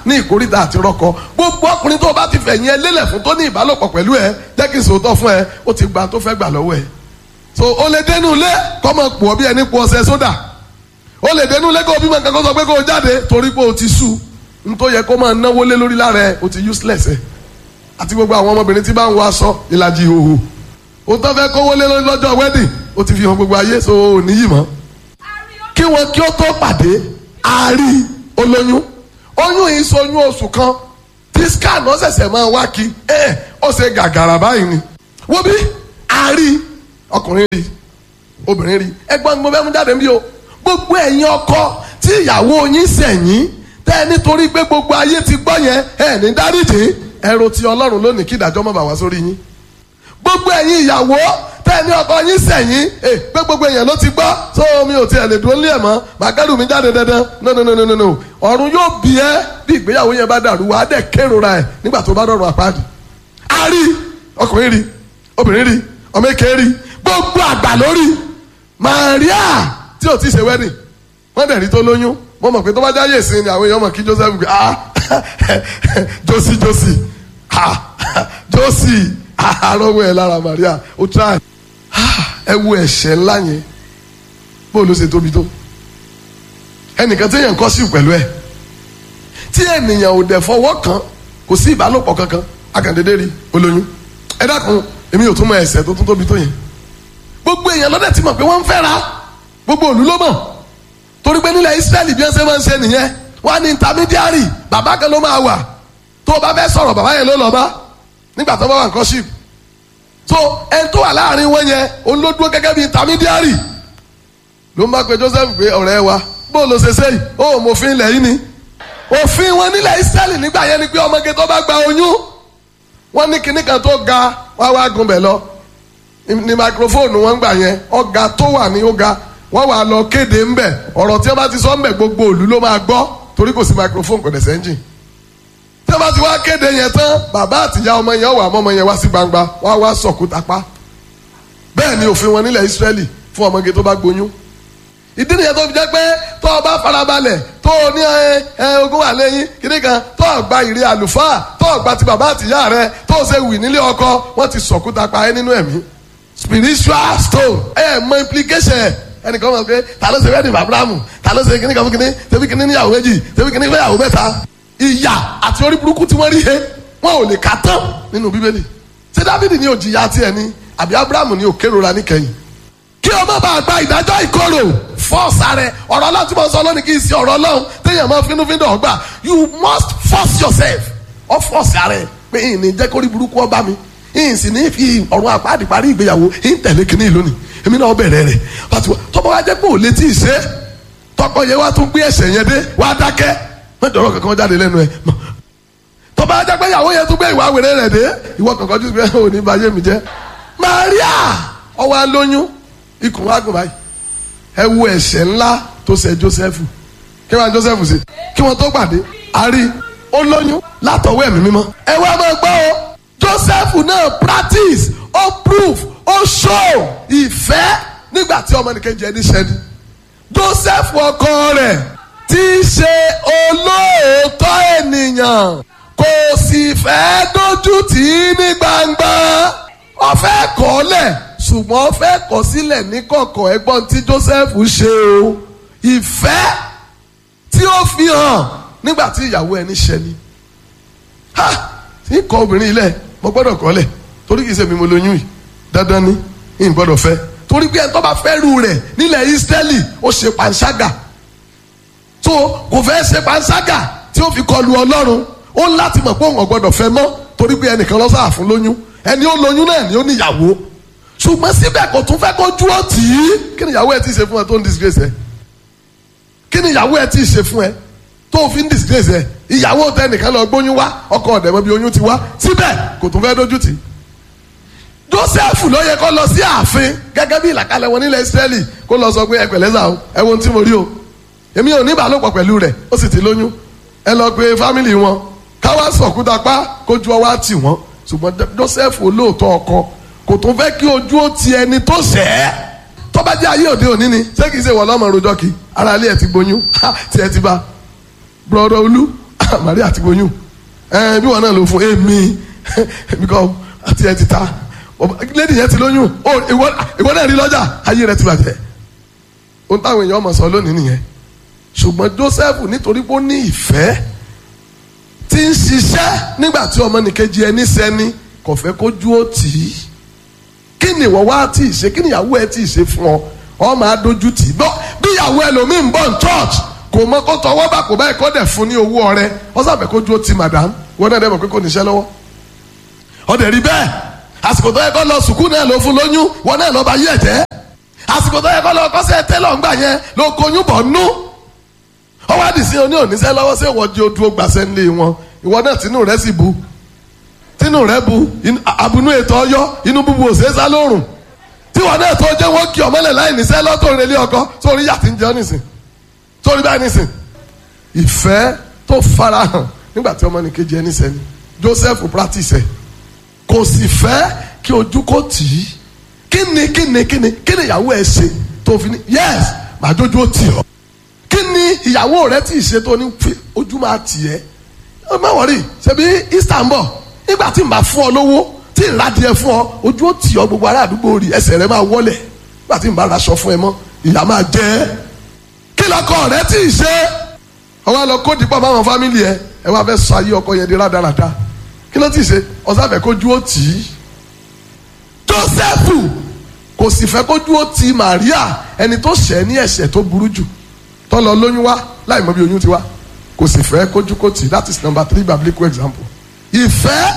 ní ìkórìtà àti rọ́kọ gbogbo ọkùnrin tó o bá ti fẹ̀yìn ẹ lélẹ̀ fún tó ní ìbálòpọ̀ pẹ̀lú ẹ jẹ́ kí n sòótọ́ fún ẹ ó ti gba tó fẹ́ gbà lọ́wọ́ ẹ so o lè dénú ilé kọ́ mọ̀ pọ̀ bí ẹni pọ̀ ọṣẹ sódà o lè dénú ilé kó o bímọ nǹkan kó sọ pé kó o jáde torí pé o ti sú n tó yẹ kó máa náwó lé lórí lára ẹ o ti useless ẹ àti gbogbo àwọn ọmọbìnrin tí bá ń wọ aṣọ ìlàjì ìhòhò o tó fẹ́ kówó lé lórí lọ́jọ́ wedding o ti fi hàn gbogbo ayé so o níyì mọ́ kí wọn kí ó tó pàdé àárí olóyún oyún yìí soyún oṣù kan tí scan ó ṣẹ̀ṣẹ̀ máa wá kí ẹ ó ṣe gàgàrà báyìí ni wo bí àárí ọkùnrin rí obìnrin rí ẹgbọ́n mo fẹ́ mú jáde bí o gbogbo ẹ̀yin ọkọ tí ìyàwó yín sẹ̀yìn tẹ́ ẹ nítorí pé gbogbo ayé ti gbọ́ yẹn ẹ ní dáríjì ẹ̀rọ ti ọlọ́run lónìí kí ìdájọ́ má bàa wá sórí yín gbogbo ẹ̀yin ìyàwó tẹ́ ẹ ní ọkọ yín sẹ̀yìn ẹ pé gbogbo èèyàn ló ti gbọ́ tó mi ò tiẹ̀ lè dúró lé ẹ̀ mọ́ màgádùn mi jáde dandan no no no no no no ọ̀run yóò bí ẹ bí ìgbéyàwó yẹn bá dàrú wàá dẹ̀ kérora ẹ̀ nígbà tó bá dọ̀rùn àpáàdì a rí ọkùnrin rí obìnrin rí ọmọ èké rí gbogbo àgbà lórí Maria tí ò ti ṣe wedding wọ́n dẹ̀ rí tó lóyún mo mọ̀ pé tó bá jáyè sí ni àwọn èèyàn mọ̀ kí Joseph gbé ah josi josi ah josi arọ́wọ́ ẹ̀ lára Maria ó try ẹ wo ẹ̀ṣẹ̀ ńlá yẹn bó ló ṣe tóbi tó ẹnìkan tí èèyàn kọ́ sí pẹ̀lú ẹ̀ tí ènìyàn ò dẹ̀ fọwọ́ kàn kò sí ìbálòpọ̀ kankan akàndédé rí olóyún ẹ dákun èmi ò tún mọ ẹ̀ṣẹ̀ tó tún tóbi tó yẹn gbogbo èèyàn lọ́dẹ̀ ti mọ̀ pé wọ́n ń fẹ́ra gbogbo òlú ló mọ̀ torí pé nílẹ̀ Ísírẹ́lì bí wọ́n ṣe máa ń ṣe nìyẹn wọ́n á ní intermediary bàbá kan ló máa wà tó o bá fẹ́ sọ̀rọ̀ bàbá yẹn ló lọ bá nígbà tó bá wà nǹkan ship so ẹni tó wà láàrin wọn yẹn òun ló dúró gẹ́gẹ́ bí intermediary ló ń bá pe Joseph pé ọ̀rẹ́ wa bó ló ṣe ṣe yìí ó mọ òfin ilẹ̀ yìí ni òfin wọn nílẹ̀ Ísírẹ́lì nígbà yẹn ni pé ọmọge tó bá gba oyún wọ́n ní kinní kan tó ga wá wá gun bẹ̀ lọ ní microphone wọn gbà yẹn ọ̀gá tó wà ní ọ̀gá wọ́n wà lọ kéde ńbẹ̀ ọ̀rọ̀ tí wọ́n bá ti sọ ńbẹ̀ gbogbo òlu ló máa gbọ́ torí kò sí microphone kò dẹ̀ sẹ́ńjìn tí wọ́n bá ti wá kéde yẹn tán bàbá àtìyá ọmọ yẹn wà mọ́mọ yẹn wá sí gbangba wọ́n á wá sọ̀kúta pa bẹ́ẹ̀ ni òfin wọn nílẹ̀ Ísírẹ́lì fún ọmọge tó bá gboyún ìdí nìyẹn tó fi jẹ́ pé tó o bá farabalẹ̀ tó o ní ẹ ẹ ogún wà lẹ́yìn kíní kan tó o gba ìrì àlùfáà tó o gba ti bàbá àtìyá rẹ tó o ṣe wì nílé ọkọ wọ́n ti sọ̀kúta pa ẹ́ nínú ẹ̀mí spiritual stone ẹ mọ implication ẹ ẹnìkan mọ̀ pé ta ló ṣe wedding Abrahamu ta ló ṣe kíní kan fún kíní tẹbi kíní níyàwó méjì tẹbi kíní fẹ́yàwó mẹ́ta ìyà àti orí burúkú tí wọ́n rí he wọn ò lè kà tán nínú bíbélì ṣé Dáfídì ní òjìyà tiẹ̀ ni àbí Abrahamu ní òkèrora níkẹyìn kí o má bàa gba ìdájọ́ ìkorò fọ́ọ̀sì rẹ ọ̀rọ̀ ọlọ́run tí mo sọ lónìí kì í ṣe ọ̀rọ̀ ọlọ́run téèyàn máa fínúfíndọ̀ ọgbà you must force yourself ọ fọ́ọ̀sì rẹ pé ìní jẹ́ kórí burúkú ọba mi ìyìn sì ní fi ọ̀run àpáàdì parí ìgbéyàwó ìyìn tẹ̀lé kínní lónìí èmi náà bẹ̀rẹ̀ rẹ̀ tọ́pọ̀ wá jẹ́ pé ò létí ìṣe tọkọ yẹn wá tún gbé ẹ̀ṣẹ̀ yẹn dé wá dákẹ́ mẹ́jọ̀rọ̀ kankan jáde lẹ́nu ẹ̀ tọ́pọ̀ wá jẹ́ pé ìyàwó yẹn tún gbé ìwà wèrè rẹ̀ dé ìwọ kankan jù pé òní bá yé mi jẹ́ Maria ọwọ́ alóyún ikùn wa gùn báyìí ẹ wo ẹ̀ṣẹ̀ ńlá tó ṣe Joseph kí wọ́n Joseph ṣe kí wọ́n tó pàdé àrí ó lóyún látọwọ́ ẹ̀mí mímọ́ ẹ wá máa gbọ́ o Joseph náà practice ó prove ó show ìfẹ́ nígbà tí ọmọnìkejì ẹni ṣẹni Joseph ọkọ rẹ̀ tí í ṣe olóòótọ́ ènìyàn kò sì fẹ́ dójú tì í ní gbangba ó fẹ́ kọ́lẹ̀ ṣùgbọ́n ó fẹ́ kọ̀ sílẹ̀ ní kọ̀kọ̀ ẹ̀gbọ́n tí Joseph ṣe o ìfẹ́ tí ó fi hàn nígbà tí ìyàwó ẹni ṣẹni ha tí kọ obìnrin ilẹ̀ mo gbọ́dọ̀ kọ́lẹ̀ torí kìí ṣe mi mo lóyún yìí dandan ni ìyìn gbọ́dọ̀ fẹ́ torí pé ẹni tó bá fẹ́ rú rẹ̀ nílẹ̀ Ísírẹ́lì ó ṣe panṣágà tó kò fẹ́ ṣe panṣágà tí ó fi kọlu Ọlọ́run ó ń láti mọ̀ pé òun ò gbọ́dọ̀ fẹ́ mọ́ torí pé ẹnìkan ló sáà fún lóyún ẹni ó lóyún náà ni ó níyàwó ṣùgbọ́n síbẹ̀ kò tún fẹ́ kó dúró tì í kí ni ìyàwó ẹ ti ṣe fún ẹ tó ń disgrace ẹ kí ni ìyàwó ẹ ti ṣe fún ẹ tó fi ń disgrace ẹ ìyàwó tẹ nìkan lọ gbóyún wá ọkọ ọ̀dẹ̀ mọ́ bí oyún ti wá síbẹ̀ kò tún fẹ́ dójú tì í Joseph ló yẹ kó lọ sí ààfin gẹ́gẹ́ bí ìlàkalẹ̀ wọn nílẹ̀ Ísírẹ́lì kó lọ sọ pé ẹ pẹ̀lẹ́ sà o ẹ wo ohun tí mo rí o èmi ò ní ìbálòpọ̀ pẹ̀lú rẹ̀ ó sì ti lóyún ẹ lọ pe fámìlì wọn káwá sọ̀kúta pa kójú ọwọ́ á tì wọ́n ṣùgbọ́n Joseph olóòótọ́ ọkọ kò tún fẹ́ kí ojú ó ti ẹni tó ṣẹ̀ ẹ́ tó bá jẹ́ ayé òde òní ni ṣé kìí ṣe wọ̀ lọ́mọ rojọ́ kí ara ilé ẹ̀ ti gbóyún tí ẹ ti bá brọ̀dọ̀ olú Maria ti gboyún ẹ bí wọn náà ló fún èmi èmi kọ àti ẹ ti ta lẹ́dí yẹn ti lóyún ó ìwọ ìwọ náà rí lọ́jà ayé rẹ ti bàjẹ́ ohun táwọn èèyàn mọ̀ sọ lónìí nìyẹn ṣùgbọ́n Joseph nítorí pé ó ní ìfẹ́ tí ń ṣiṣẹ́ nígbà tí ọmọnìkejì ẹni sẹ́ni kò fẹ́ kójú ó tì í kí ni ìwọ wá tí ì ṣe kí ni ìyàwó ẹ tí ì ṣe fún ọ ọ máa dojú tì í bọ́ bí ìyàwó ẹlòmíì ń bọ̀ ní church kò mọ kó tọwọ́ bá kò báyìí kó dẹ̀ fún ní owó ọrẹ ọ sábẹ̀ kójú ó ti madam wọn náà dẹ̀ mọ̀ pé kò níṣẹ́ lọ́wọ́ ọdẹ rí bẹ́ẹ̀ àsìkò tó yẹ kó lọ sùkúù náà ló fún lóyún wọn náà lọ bá yí ẹ̀jẹ̀ àsìkò tó yẹ kó lọ kọ́sẹ̀ tẹ́lọ̀ ńgbà yẹn ló kọyún bọ̀ nú ọwọ́ àdìsí oní òníṣẹ́ lọ́wọ́ sí ìwọ́jú ojú gbàṣẹ́ ńlẹ̀ wọn ìwọ náà tínú rẹ sì bu tínú rẹ bu abunú ètò ọyọ inú búbu òṣèṣá lórùn tíwọ náà tó jẹ́ wọ́n kí ọmọlẹ̀ láì níṣẹ́ lọ́tò relé ọkọ sórí yàtí ń jẹ́ nísìn sórí báyìí nísìn ìfẹ́ tó farahàn nígbà tí ọmọnìkejì ẹni sẹ́ni Joseph practice ẹ̀ kò sì fẹ́ kí ojú kò tì í kíni kíni kíni kíni ìyàwó ẹ ṣe tó fi ní yes màá jójú ó tì ọ́ kíni ìyàwó rẹ tí ì ṣe tó ní ojú máa tì ẹ́ ẹ má wọrí ṣebí Easter ń bọ̀ nígbà tí n bá fún ọ lówó tí n ládìẹ fún ọ ojú ó tì ọ gbogbo ará àdúgbò rí ẹsẹ̀ rẹ máa wọlẹ̀ nígbà tí n bá raṣọ fún ẹ mọ́ ìyá máa jẹ ẹ́ kí lọkọ rẹ tí ì ṣe ọwọ́ lọ kó dìpọ̀ máwọn fámìlì ẹ ẹ wá fẹ́ sọ ayé ọkọ yẹn di rádaràda kí ló tí ì ṣe ọ̀sáfẹ́ kójú ó tì í Jósẹ́fù kò sì fẹ́ kójú ó ti Màríà ẹni tó ṣẹ̀ ní ẹ̀ṣẹ̀ tó burú jù tó lọ lóyún wá láì mọ̀ bí oyún ti wá kò sì fẹ́ kójú kó tì that is number three biblical example ìfẹ́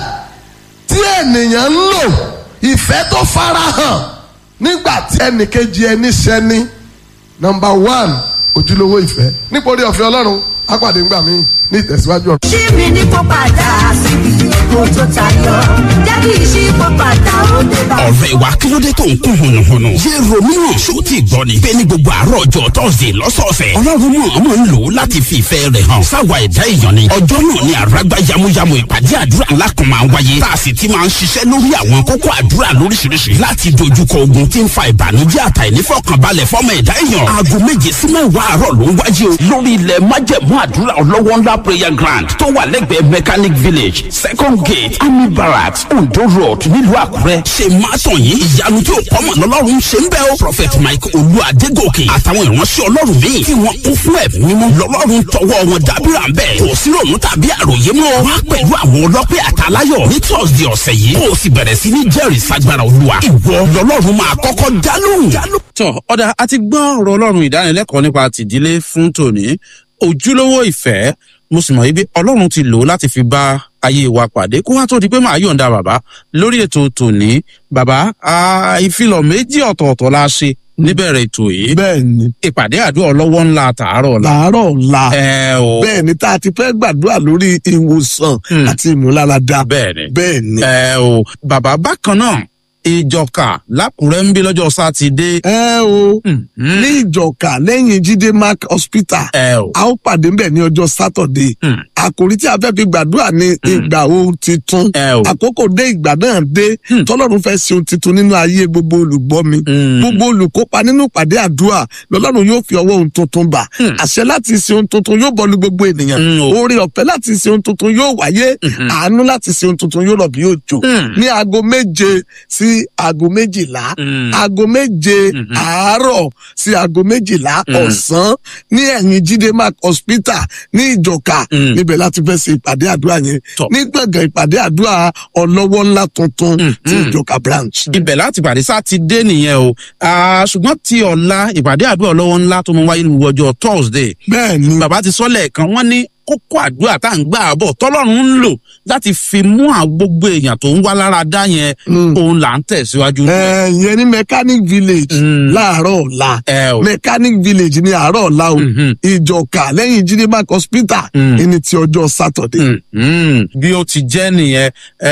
tí ènìyàn ń lò ìfẹ́ tó farahàn nígbà tí ẹnìkejì ẹni ṣẹni number one ojúlówó ìfẹ́ nítorí ọ̀fẹ́ Ọlọ́run apàdé ńgbà míì ní ìtẹ̀síwájú ọ̀rọ̀. ṣí mi ní kó padà síbi èkó tó tayọ jẹ́ kí n ṣí kó padà ó dé bá. ọ̀rẹ́ wa kí ló dé tó ń kún hùnùhùnù. yé romeo ṣó ti gbọ́ ni. bẹ́ẹ̀ ni gbogbo àárọ̀ ọjọ́ tọ́sídẹ̀ẹ́ lọ́sọ̀ọ̀sẹ̀. ọlọ́run mọ̀ ọmọ ń lò ó láti fi ìfẹ́ rẹ̀ hàn. sáwa ẹ̀dá èèyàn ni. ọjọ́ náà ni àràgbá yamuyamu ìpàdé àdúrà ńlá kan máa ń wáyé. tá a sì ti máa ń ṣiṣẹ́ lórí àwọn kókó àdúrà lóríṣiríṣi. láti dojúkọ ogun tí ń fa ìbànújẹ́ àtàìnífọ̀kànbalẹ̀ fọ́mọ ẹ̀dá èèyàn. aago méje sí mẹ́wàá àárọ̀ ló ń wáyé o. lórí ilẹ̀ májẹ̀mú àdúrà ọlọ́wọ́ ńlá prayer ground tó wà lẹ́gbẹ̀ẹ́ mechanic village second gate army barracks ondo road nílùú àkúrẹ́. ṣe máa tàn yín ìyanu tí ò kọ́mọ̀ lọ́lọ́run ṣe ń bẹ́ o. prophet mike olú adégòkè àtàwọn ìránṣẹ́ ọlọ́run míì tí wọ́n kún fún ẹ̀mí mímọ́ lọ́lọ́run tọwọ́ wọn dábìrà ń bẹ̀. kò sí ròmù tàbí àròyé mọ́. wá pẹ̀lú àwọn ọlọ́pẹ́ àtàláyọ̀ ní thursday ọ̀sẹ̀ yìí. kó o sì bẹ̀rẹ̀ sí ní jẹ́rìí sagbára olúwa. ìwọ lọ́lọ́run máa kọ́kọ́ dá lóhùn. tọ ọ̀dà àti gbọ́ ọ̀rọ̀ ọlọ́run ìdánilẹ́kọ̀ọ́ nípa tìdílé fún tòní ojúlówó ìfẹ́ mo sì mọ̀ wípé ọlọ́run ti lò ó láti fi bá ayé wa pàdé kó wá tó di pé màá yọ̀ǹda bàbá lórí ètò tòní bàbá ìfilọ̀ méjì ọ̀tọ̀ọ̀tọ̀ la ṣe níbẹ̀rẹ̀ ètò yìí bẹ́ẹ̀ ni ìpàdé àdúrà ọlọ́wọ́ ńlá tààrọ̀ la làárọ̀ la ẹ o bẹ́ẹ̀ ni tá a ti fẹ́ gbàdúrà lórí ìwòsàn Hmm. àti ìmúláradá bẹ́ẹ̀ ni bẹ́ẹ̀ ni. ẹ o bàbá bákan náà ìjọka lákùrẹ́ ń bí lọ́jọ́ sátidé ẹ o Mhm. ní ìjọka lẹ́yìn jíde mark hospital ẹ o a ó pàdé ńbẹ̀ ní ọjọ́ sátọ̀dé Hmm. àkòrí tí a fẹ́ fi gbàdúrà ní ìgbà ohun titun ẹ o àkókò dé ìgbà náà dé Hmm. tọ́lọ́run fẹ́ ṣe ohun titun nínú ayé gbogbo olùgbọ́ mi Mm. gbogbo olùkópa nínú ìpàdé àdúrà lọ́lọ́run yóò fi ọwọ́ ohun tuntun bà Hmm. àṣẹ láti ṣe ohun tuntun yóò bọ́lu gbogbo ènìyàn Mm, o. oore ọ̀fẹ́ láti ṣe ohun tuntun yóò wáyé Mhm. àánú láti ṣe ohun tuntun yóò rọ̀ bí òjò Hmm. ní aago méje sí aago méjìlá Mm. aago méje Mhm. àárọ̀ sí aago méjìlá Mm. ọ̀sán ní ẹ̀yìn jíde mark hospital ní ìjọka Mm. níbẹ̀ láti fẹ́ ṣe ìpàdé àdúrà yẹn Tọ́. ní gbọ̀ngàn ìpàdé àdúrà ọlọ́wọ́ ńlá tuntun Mm. ti Mm. ìjọka branch. ibẹ̀ láti pàdé sátidé nìyẹn o Ah, ṣùgbọ́n ti ọ̀la ìpàdé àdúrà ọlọ́wọ́ ńlá tó mọ wáyé ní gbogbo ọjọ́ thursday bẹ́ẹ̀ ni bàbá ti sọ lẹ́ẹ̀kan wọ́n ní kókó àdúrà tá à ń gbà bọ̀ tọ́lọ́run ń lò láti fi mú àwọn gbogbo èèyàn tó ń wá lára dá yẹn Mm. òun là ń tẹ̀síwájú. ẹ yẹn ní mechanic village Mm. láàárọ̀ ọ̀la ẹ o mechanic village ní àárọ̀ ọ̀la o Mhm. ìjọka lẹ́yìn jíde mark hospital Mm. ẹni ti ọjọ́ saturday. Mm, mm. bí ó ti jẹ́ nìyẹn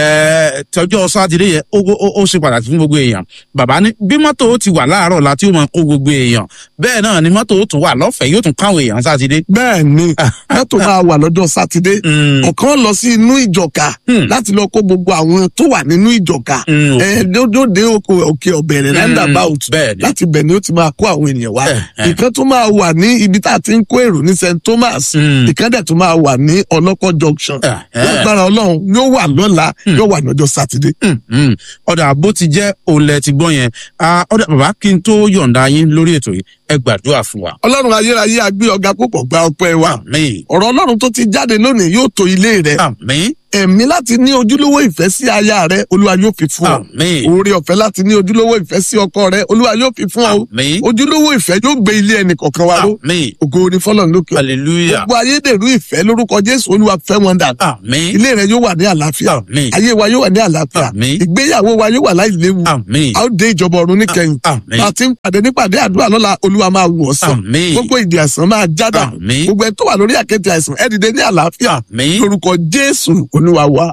ẹ, tọjọ́ sátidé yẹn ó ó- ó ṣe pàtàkì fún gbogbo èèyàn bàbá ní bí mọ́tò ó ti wà láàárọ̀ la tí ó máa kó gbogbo èèyàn bẹ́ẹ̀ náà ni mọ́tò ó tún wà lọ́fẹ̀ẹ́ yóò tún káwọn èèyàn sátidé. bẹ́ẹ̀ ni mọ́tò máa wà lọ́jọ́ sátidé ọ̀kan lọ sí inú ìjọka láti lọ kó gbogbo àwọn tó wà nínú ìjọka Mm. ẹ lóde òkè ọ̀bẹ̀rẹ̀ roundabout bẹ́ẹ̀ni. láti bẹ̀ ni ó ti máa kó àwọn ènìyàn wá Eh, eh. ìkan tó máa wà ní ibi tá a ti ń kó èrò ní st thomas Mm. ìkan dẹ̀ tó máa wà ní ọlọ́kọ̀ junction Eh, eh. lágbára ọlọ́run yóò wà lọ́la yóò wà lọ́jọ́ sátidé. Mm. ọ̀dà bó ti jẹ́ olè ti gbọ́ yẹn Ah, ọ̀dà bàbá kí n tó yọ̀ǹda yín lórí ètò yìí ẹ gbàdúrà fún wa. ọlọ́run ayérayé agbé ọ̀gá púpọ̀ gba ọpẹ́ wa àmín ọ̀rọ̀ ọlọ́run tó ti jáde lónìí yóò tó ilé rẹ àmín ẹ̀mí láti ní ojúlówó ìfẹ́ sí aya rẹ olúwa yóò fi fún ọ àmín oore ọ̀fẹ́ láti ní ojúlówó ìfẹ́ sí ọkọ rẹ olúwa yóò fi fún ọ àmín ojúlówó ìfẹ́ yóò gbé ilé ẹnì kọ̀ọ̀kan wa ró àmín ògo ni fọlọ́n lókè hallelujah gbogbo ayédèrú ìfẹ́ lórúkọ jésù olúwa fẹ́ wọn dà àmín ilé rẹ yóò wà ní àlàáfíà àmín ayé wa yóò wà ní àlàáfíà Àmín. ìgbéyàwó wa yóò wà láì léwu àmín a ó dé ìjọba ọ̀run níkẹyìn àmín bá a ti ń pàdé nípàdé àdúrà lọ́la olúwa máa wù ọ́ sàn àmín gbogbo ìdí àìsàn máa jádà Àmín. gbogbo ẹ tó wà lórí àkéte àìsàn ẹ dìde ní àlàáfíà àmín lórúkọ jésù olúwa wa.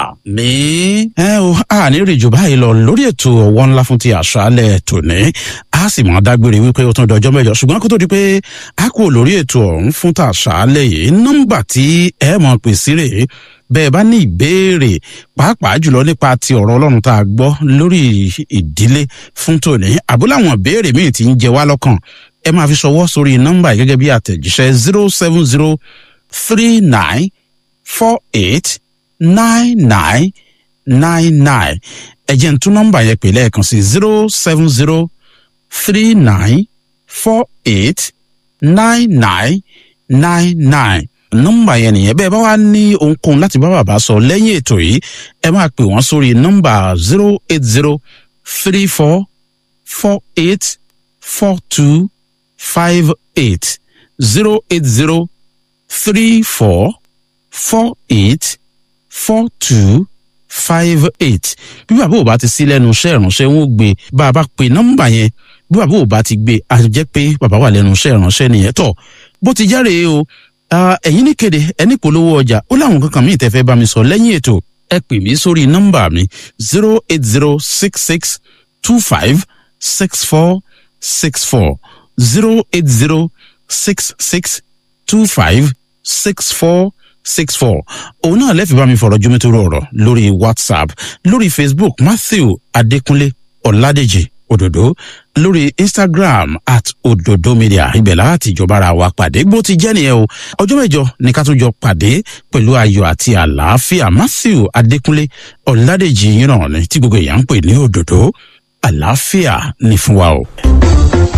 àmín. ẹ o a ní rí jù báyìí lọ lórí ètò ọwọ́ ńlá fún ti àṣálẹ̀ tòní a sì máa dágbére wípé ó tún dọjọ́ mẹ́jọ ṣùgbọ́n kó tó di pé a kò lórí ètò ọ̀hún fún tàṣálẹ̀ yìí nọ́mbà tí ẹ mọ̀ pè sí rèé bẹ́ẹ̀ bá ní ìbéèrè pàápàá jùlọ nípa ti ọ̀rọ̀ ọlọ́run tá a gbọ́ lórí ìdílé fún tòní àbúláwọn ìbéèrè míì tí ń jẹ wá lọ́kàn ẹ máa fi ṣọwọ́ sórí nọ́mbà yìí gẹ́gẹ́ bí àtẹ̀jíṣẹ́ zero seven zero three nine four eight nine nine nine nine ẹ jẹ́ n tún nọ́mbà yẹn pè lẹ́ẹ̀kan sí zero seven zero three nine four eight nine nine nine nine nọ́mbà yẹn nìyẹn bẹ́ẹ̀ bá wá ní ohunkóhun láti bá bàbá sọ lẹ́yìn ètò yìí ẹ máa pè wọ́n sórí nọ́mbà zero eight zero three four four eight four two five eight zero eight zero three four four eight four two five eight bí bàbá ò bá ti sí lẹ́nu iṣẹ́ ìránṣẹ́ wọn ò gbé bá a bá pe nọ́mbà yẹn bí bàbá ò bá ti gbé a jẹ́ pé bàbá wà lẹ́nu iṣẹ́ ìránṣẹ́ nìyẹn tọ̀ bó ti járe o ah, ẹ̀yin ní kéde ẹni polówó ọjà ó láwọn kankan míì tẹ́ fẹ́ bá mi sọ lẹ́yìn ètò ẹ pè mí sórí nọ́mbà mi zero eight zero six six two five six four six four zero eight zero six six two five six four six four òun náà lẹ́fì bá mi fọ̀rọ̀ jomitoro ọ̀rọ̀ lórí whatsapp lórí facebook matthew adékúnlé ọ̀làdèjì òdòdó lórí instagram at òdòdó media ibẹ̀ láti ìjọba ara wa pàdé bó ti jẹ́ nìyẹn o ọjọ́ mẹ́jọ ní ká tún jọ pàdé pẹ̀lú ayọ̀ àti àlàáfíà matthew adékúnlé ọ̀làdèjì yìí náà ni tí gbogbo èèyàn ń pè ní òdòdó àlàáfíà ní fún wa o.